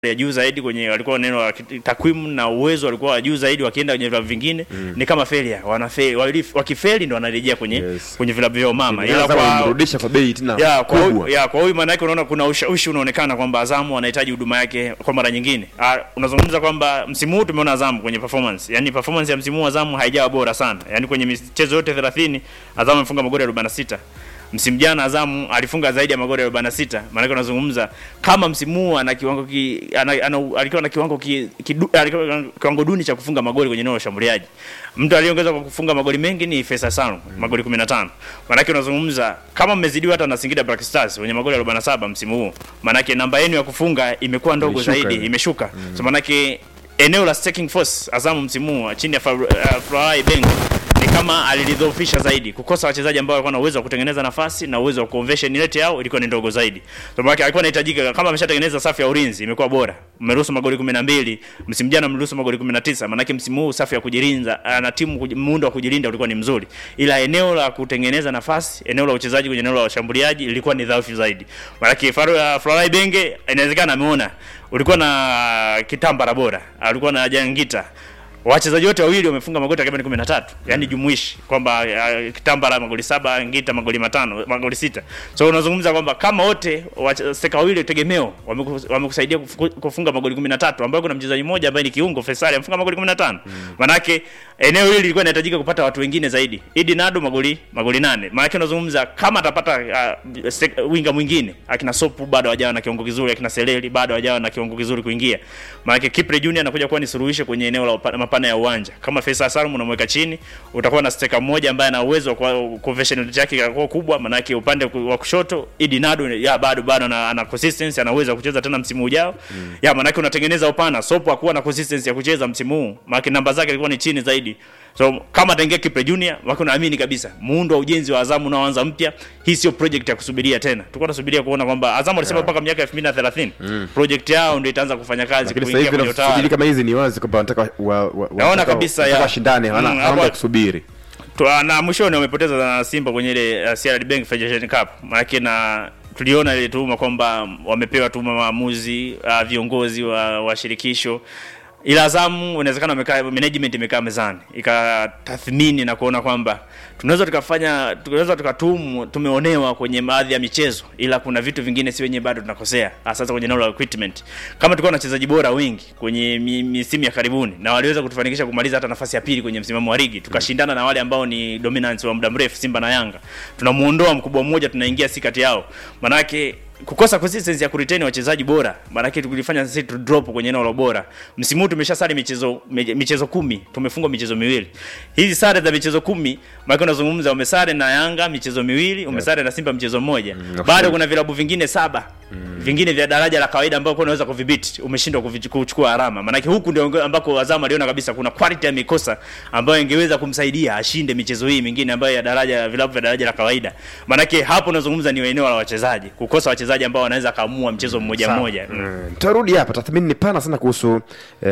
ya juu zaidi kwenye walikuwa neno la kit- takwimu na uwezo walikuwa wa juu zaidi wakienda kwenye vilabu vingine mm. ni kama failure wanafeli wali- wakifeli ndo wanarejea kwenye Yes. kwenye vilabu vyao mama ila Azam kwa wamrudisha kwa bei tena ya kwa huyu, kubwa. ya kwa huyu maana yake unaona kuna ushawishi unaonekana kwamba Azamu anahitaji huduma yake kwa mara nyingine. Ah, unazungumza kwamba msimu huu tumeona Azamu kwenye performance. Yaani performance ya msimu huu Azamu haijawa bora sana. Yaani kwenye michezo yote 30 Azamu amefunga magoli 46. Msimu jana Azamu alifunga zaidi ya magoli 46. Maana yake unazungumza kama msimu huu ana kiwango ki, ana, ana, alikuwa na kiwango ki, kidu, alikuwa na kiwango duni cha kufunga magoli kwenye eneo la ushambuliaji. Mtu aliyeongeza kwa kufunga magoli mengi ni Faisal Salum, magoli 15. Maana yake unazungumza kama mmezidiwa hata na Singida Black Stars wenye magoli 47 msimu huu. Maana yake namba yenu ya kufunga imekuwa ndogo Imeshuka zaidi, ile. imeshuka. So maana yake eneo la staking force Azamu msimu huu chini ya Fa- uh, Florai Bengo ni kama alilidhoofisha zaidi, kukosa wachezaji ambao walikuwa na uwezo wa kutengeneza nafasi na uwezo wa conversion rate yao ilikuwa ni ndogo zaidi. So maana yake alikuwa anahitajika kama ameshatengeneza safu ya ulinzi imekuwa bora. Mmeruhusu magoli 12, msimu jana mliruhusu magoli 19. Maana yake msimu huu safu ya kujilinda na timu kuji- muundo wa kujilinda ulikuwa ni mzuri. Ila eneo la kutengeneza nafasi, eneo la uchezaji kwenye eneo la washambuliaji ilikuwa ni dhaifu zaidi. Maana yake Faro ya Florai Benge inawezekana ameona ulikuwa na kitambara bora, alikuwa na Jangita wachezaji wote wawili wamefunga magoli takriban 13 yani jumuishi kwamba uh, kitambara magoli saba ngita magoli matano magoli sita so unazungumza kwamba kama wote wache- steka wawili tegemeo wameku- wamekusaidia kufu- kufunga magoli 13 ambayo kuna mchezaji mmoja ambaye ni kiungo Faisal amefunga magoli 15 manake eneo hili lilikuwa linahitajika kupata watu wengine zaidi Idi Nado magoli magoli nane maana unazungumza kama atapata uh, stek- winga mwingine akina Sopu bado hajawa na kiwango kizuri akina Seleli bado hajawa na kiwango kizuri kuingia maana Kipre Junior anakuja kuwa ni suluhisho kwenye eneo la upa- mapana ya uwanja kama Faisal Salum unamweka chini utakuwa na steka mmoja ambaye ana uwezo wa kwa- conversion rate yake itakuwa kubwa maana upande ku- wa kushoto Idi Nado ya bado bado ana, ana consistency ana uwezo wa kucheza tena msimu ujao mm. ya maana unatengeneza upana Sopo hakuwa na consistency ya kucheza msimu huu maana namba zake ilikuwa ni chini zaidi so kama ataingia Kipre Junior wako naamini kabisa muundo wa ujenzi wa Azamu unaoanza mpya hii sio project ya kusubiria tena tulikuwa tunasubiria kuona kwamba Azamu alisema mpaka miaka 2030 mm. project yao ndio itaanza kufanya kazi Lakini sasa kuingia hivi kwenye utawala nafikiri kama hizi ni wazi kwamba wanataka wa- wa- Naona wanataka- kabisa wanataka ya. washindane hawana Mm, hawana hapo- muda kusubiri Twa- na mwishoni wamepoteza na Simba kwenye ile uh, CRDB Bank Federation Cup. Maana na tuliona ile tuhuma kwamba wamepewa tuhuma maamuzi uh, viongozi wa, wa shirikisho ila Azamu inawezekana wamekaa management imekaa mezani ikatathmini na kuona kwamba tunaweza tukafanya tunaweza tukatumu tumeonewa kwenye baadhi ya michezo, ila kuna vitu vingine si wenyewe bado tunakosea, hasa kwenye eneo la recruitment. Kama tulikuwa na wachezaji bora wengi kwenye mi- misimu ya karibuni na waliweza kutufanikisha kumaliza hata nafasi ya pili kwenye msimamo wa ligi, tukashindana na wale ambao ni dominance wa muda mrefu, Simba na Yanga, tunamuondoa mkubwa mmoja, tunaingia si kati yao, manake kukosa consistency ya kuretain wachezaji bora maanake tulifanya sisi tu drop kwenye eneo la ubora. Msimu huu tumesha sare michezo me- michezo kumi, tumefungwa michezo miwili. Hizi sare za michezo kumi, maana unazungumza umesare na Yanga michezo miwili, umesare na Simba mchezo mmoja. Bado kuna vilabu vingine saba vingine vya daraja la kawaida ambao kwa unaweza kudhibiti, umeshindwa kuvi- kuchukua alama. Maanake huku ndio ambako Azam aliona kabisa kuna quality amekosa ambayo ingeweza kumsaidia ashinde michezo hii mingine ambayo ya daraja vilabu vya daraja la kawaida. Maanake hapo unazungumza ni eneo la wachezaji, kukosa wachezaji ambao wanaweza kaamua mchezo mmoja Sawa. mmoja. Mm. Mm, tutarudi hapa tathmini ni pana sana kuhusu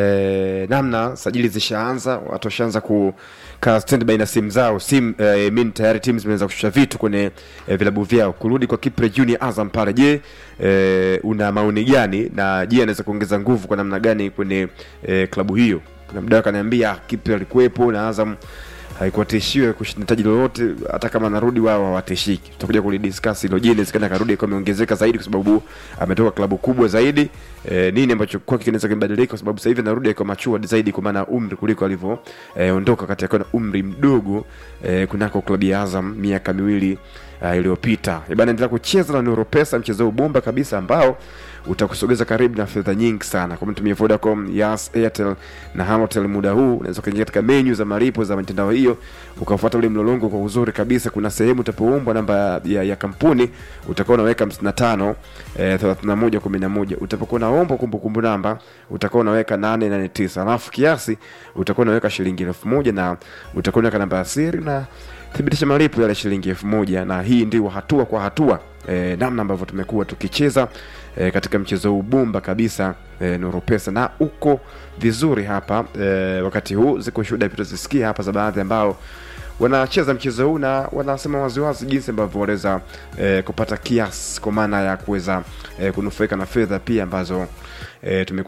eh, namna sajili zishaanza watu washaanza kukaa standby na simu zao sim eh, min tayari timu zimeanza kushusha vitu kwenye eh, vilabu vyao kurudi kwa Kipre Junior Azam pale je eh, una maoni gani na je anaweza kuongeza nguvu kwa namna gani kwenye eh, klabu hiyo kuna mdau akaniambia Kipre alikuwepo na Azam haikuwa tishiwe kushinda taji lolote hata kama anarudi wao hawatishiki tutakuja kulidiscuss hilo je inawezekana akarudi akiwa ameongezeka zaidi kwa sababu ametoka klabu kubwa zaidi e, nini ambacho kwake kinaweza kubadilika kwa sababu sasa hivi anarudi akiwa machua zaidi kwa maana ya umri kuliko alivyo e, ondoka kati akiwa na umri mdogo e, kunako klabu ya Azam miaka miwili uh, iliyopita E bana endelea kucheza na Nuru Pesa mchezo huu bomba kabisa ambao utakusogeza karibu na fedha nyingi sana kwa mtumia Vodacom, Yas, Airtel na Halotel. Muda huu unaweza kuingia katika menyu za malipo za mitandao hiyo ukafuata ule mlolongo kwa uzuri kabisa. Kuna sehemu utapoombwa namba ya, ya kampuni utakuwa unaweka 55 eh, 31 11. Utapokuwa unaomba kumbukumbu namba utakuwa unaweka 889, alafu kiasi utakuwa unaweka shilingi elfu moja na utakuwa unaweka namba ya siri na thibitisha malipo yale shilingi elfu moja na hii ndio hatua kwa hatua e, namna ambavyo tumekuwa tukicheza e, katika mchezo huu bomba kabisa e, Nuru Pesa na uko vizuri hapa e, wakati huu ziko shuhuda pia tutazisikia hapa za baadhi ambao wanacheza mchezo huu na wanasema waziwazi jinsi ambavyo wanaweza eh, kupata kiasi kwa maana ya kuweza eh, kunufaika na fedha pia ambazo eh, tumekuwa